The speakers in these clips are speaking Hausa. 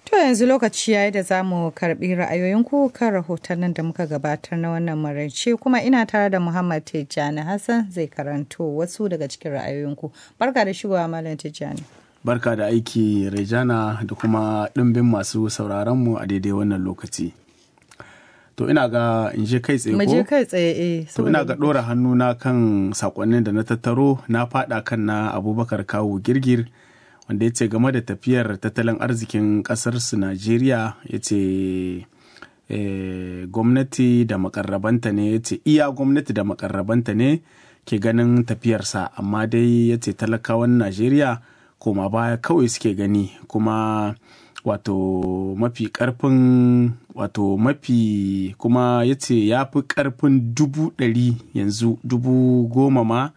To yanzu lokaci yayi da za mu karbi ra'ayoyinku kan rahotannin da muka gabatar na wannan maraice kuma ina tare da Muhammad Tijjani Hassan zai karanto wasu daga cikin ra'ayoyinku. Barka da shigowa Malam Tijjani. Barka da aiki Rejana da kuma ɗimbin masu sauraronmu a daidai wannan lokaci. To ina ga in je kai tsaye ko? Mu je kai tsaye eh. To ina ga ɗora hannuna kan sakonnin da na tattaro na faɗa kan na Abubakar Kawu Girgir. wanda ya ce game da tafiyar tattalin arzikin ƙasarsu najeriya ya ce gwamnati da makarrabanta ne ya ce iya gwamnati da makarrabanta ne ke ganin tafiyarsa amma dai ya ce talakawan najeriya koma baya kawai suke gani kuma wato mafi karfin wato mafi kuma ya ce ya fi karfin dubu ɗari yanzu dubu goma ma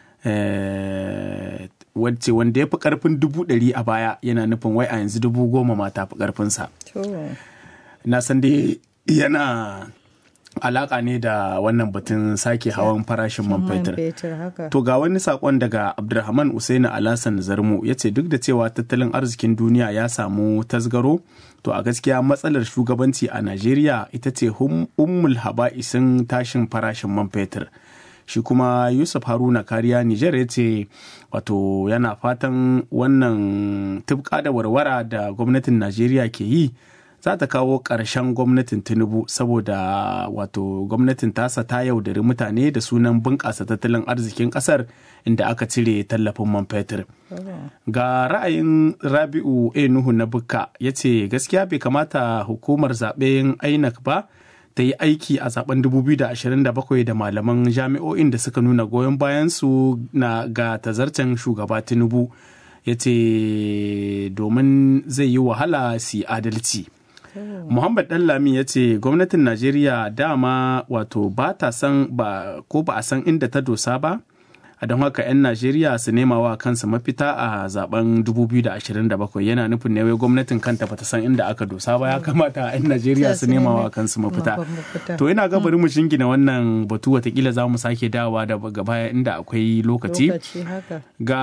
wacce wanda ya fi karfin dubu ɗari a baya yana nufin wai a yanzu dubu goma ma ta fi karfinsa. Na san dai yana alaka ne da wannan batun sake hawan farashin man fetur. To ga wani sakon daga Abdulrahman Usaini Alasan Zarmo ya ce duk da cewa tattalin arzikin duniya ya samu tasgaro to a gaskiya matsalar shugabanci a Najeriya ita ce ummul haba'isin tashin farashin man fetur. shi kuma yusuf haruna kariya nijar ya ce wato yana fatan wannan tubka da warwara da gwamnatin najeriya ke yi za ta kawo ƙarshen gwamnatin tinubu saboda wato gwamnatin tasa ta yaudari mutane da sunan bunƙasa tattalin arzikin ƙasar inda aka cire tallafin man fetur ga ra'ayin rabi'u a nuhu na bukka ya ce gaskiya bai kamata hukumar zaɓen inec ba ta yi aiki a zaben 2027 da malaman jami'o'in da suka nuna goyon bayansu na ga tazarcen shugaba tinubu ya ce domin zai yi wahala su adalci muhammad dallami ya ce gwamnatin najeriya dama wato ba ta san ba ko ba a san inda ta dosa ba a don haka 'yan najeriya su nema wa kansu mafita a zaben 2027 yana nufin ne wai gwamnatin kanta bata san inda aka dosa ba ya kamata 'yan najeriya su nema wa kansu mafita to ina ga bari mu shingina wannan batu watakila za mu sake dawa da gaba inda akwai lokaci ga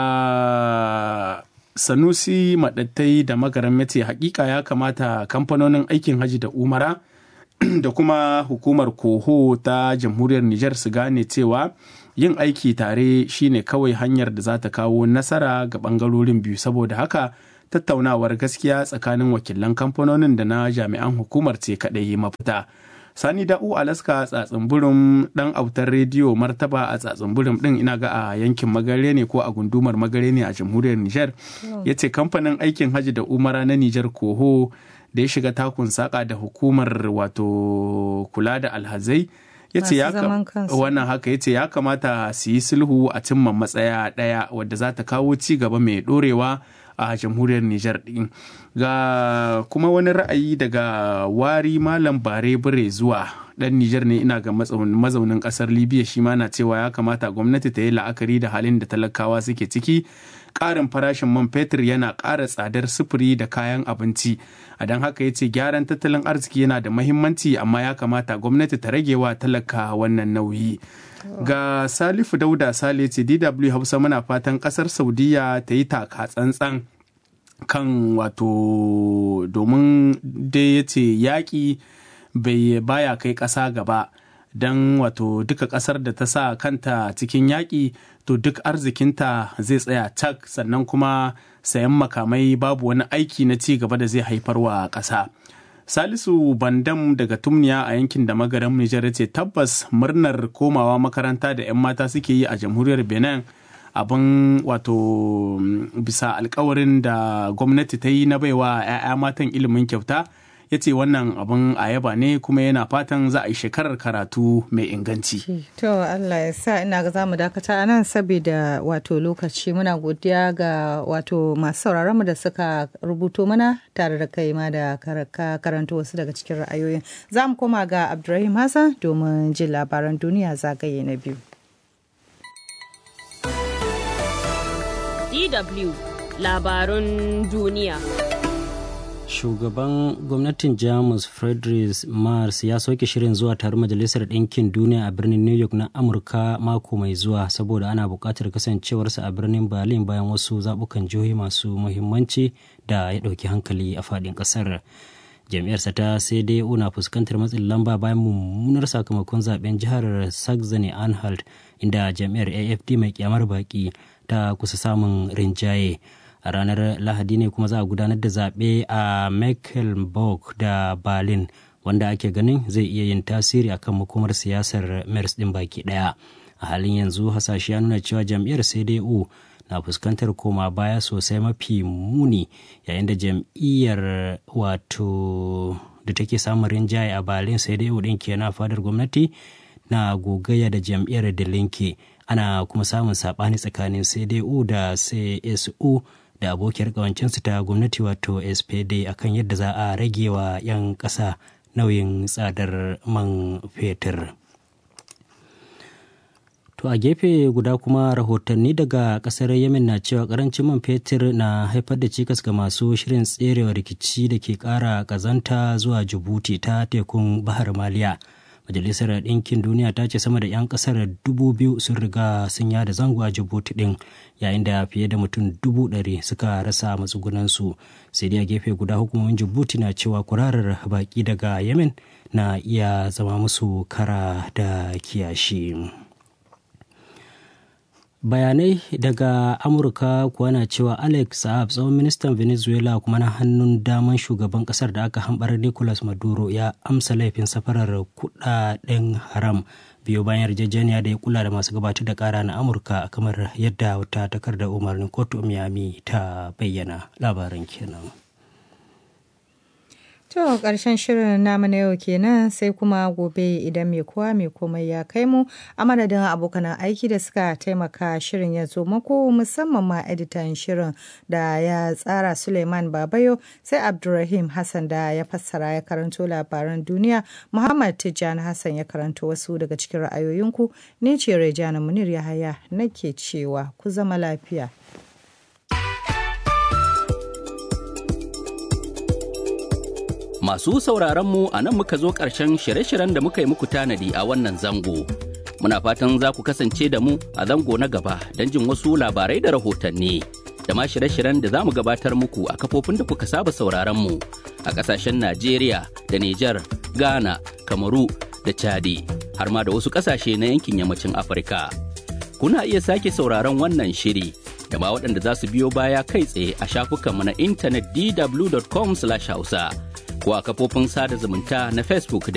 sanusi maɗattai da magaran mace hakika ya kamata kamfanonin aikin haji da umara da kuma hukumar koho ta jamhuriyar nijar su gane cewa yin aiki tare shine kawai hanyar da za ta kawo nasara ga bangarorin biyu saboda haka tattaunawar gaskiya tsakanin wakilan kamfanonin da na jami'an hukumar ce kaɗai mafita sani da'u alaska tsatsin dan autar rediyo martaba a tsatsin din ina ga a yankin magare ne ko a gundumar magare ne a jamhuriyar nijar ya ce kamfanin aikin hajji da umara na nijar koho da ya shiga takun saka da hukumar wato kula da alhazai ya ce wannan haka ya ce ya kamata su yi sulhu a cimma matsaya ɗaya wadda za ta kawo ci gaba mai ɗorewa a jamhuriyar Nijar ɗin. Ga kuma wani ra'ayi daga wari malam bare bire zuwa ɗan Nijar ne ina ga mazaunin ƙasar Libya shi ma na cewa ya kamata gwamnati ta yi la'akari da halin da talakawa suke ciki. Ƙarin farashin man fetur yana ƙara tsadar sufuri da kayan abinci. A don haka ya ce gyaran tattalin arziki yana da mahimmanci amma ya kamata gwamnati ta rage wa talaka wannan nauyi. ga salifu dauda sale ce dw hausa muna fatan kasar saudiya ta yi taka tsantsan kan wato domin dai ya ce yaƙi bai baya kai ƙasa gaba don wato duka ƙasar da ta sa kanta cikin yaƙi to duk arzikinta zai tsaya cak sannan kuma sayan makamai babu wani aiki na ci gaba da zai haifar wa ƙasa. Salisu Bandam daga Tumniya a yankin da magaran Nijar ce tabbas murnar komawa makaranta da 'yan mata suke yi a jamhuriyar Benin abin wato bisa alkawarin da gwamnati ta yi na baiwa 'ya'ya matan ilimin kyauta ya ce wannan abin a yaba ne kuma yana fatan za a yi shekarar karatu mai inganci. To Allah ya sa ina ga za mu dakata a nan saboda wato lokaci muna godiya ga wato masu sauraron mu da suka rubuto mana tare da kai ma da karanta wasu daga cikin ra'ayoyin. Za mu koma ga Abdulrahim Hassan domin jin labaran duniya zagaye na biyu. DW labarun duniya. shugaban gwamnatin jamus friedrich mars ya soke shirin zuwa taron majalisar ɗinkin duniya a birnin new york na amurka mako mai zuwa saboda ana buƙatar kasancewarsa a birnin berlin bayan wasu zaɓukan jihohi masu muhimmanci da ya ɗauki hankali a faɗin ƙasar jam'iyyarsa ta cdu na fuskantar matsin lamba bayan mummunar sakamakon zaben jihar saxony anhalt inda jam'iyyar afd mai kyamar baki ta kusa samun rinjaye a ranar lahadi ne kuma za a gudanar da zaɓe a mecklenburg da berlin wanda ake ganin zai iya yin tasiri akan makomar siyasar mers ɗin baki ɗaya a halin yanzu hasashe ya nuna cewa jam'iyyar cdu na fuskantar koma baya sosai mafi muni yayin da jam'iyyar wato da take samun rinjaye a berlin cdu ɗin kenan fadar gwamnati na gogayya da jam'iyyar da linke ana kuma samun saɓani tsakanin cdu da csu da abokiyar kawancinsu ta gwamnati wato spd akan yadda za a rage wa 'yan ƙasa nauyin tsadar man fetur to a gefe guda kuma rahotanni daga kasar yemen na cewa karancin man fetur na haifar da cikas ga masu shirin tserewa rikici da ke kara kazanta zuwa jibuti ta tekun bahar maliya majalisar ɗinkin duniya ta ce sama da 'yan ƙasar dubu biyu sun riga sun yada zango a jibuti ɗin yayin da fiye da mutum dubu ɗari suka rasa matsugunansu sai dai a gefe guda hukumomin jibuti na cewa kurarar baƙi daga yemen na iya zama musu kara da kiyashi. bayanai daga amurka kuwa na cewa alex saab tsohon ministan venezuela kuma na hannun daman shugaban kasar da aka hambar nicolas maduro ya amsa laifin safarar kudaden haram biyo bayan yarjejeniya da ya kula da masu gabatar da kara na amurka kamar yadda wata takardar umarnin kotu miami ta bayyana labaran kenan To ƙarshen shirin namu na yau kenan sai kuma gobe idan mai kowa mai komai ya kai mu a madadin abokan aiki da suka taimaka shirin ya zo mako musamman ma editan shirin da ya tsara Suleiman Babayo sai Abdulrahim Hassan da ya fassara ya karanto labaran duniya Muhammad Tijjani Hassan ya karanto wasu daga cikin ra'ayoyinku ni ce Rejana Munir Yahaya nake cewa ku zama lafiya. Masu sauraronmu a nan muka zo ƙarshen shirye-shiryen da muka yi muku tanadi a wannan zango. Muna fatan za ku kasance da mu a zango na gaba don jin wasu labarai da rahotanni. Da ma shirye-shiryen da za mu gabatar muku a kafofin da kuka saba sauraronmu a ƙasashen Najeriya da Nijar, Ghana, Kamaru da Chadi, har ma da wasu ƙasashe na yankin yammacin Afirka. Kuna iya sake sauraron wannan shiri da ma waɗanda za su biyo baya kai tsaye a shafukanmu na intanet dw.com/hausa. ko a kafofin sada zumunta na Facebook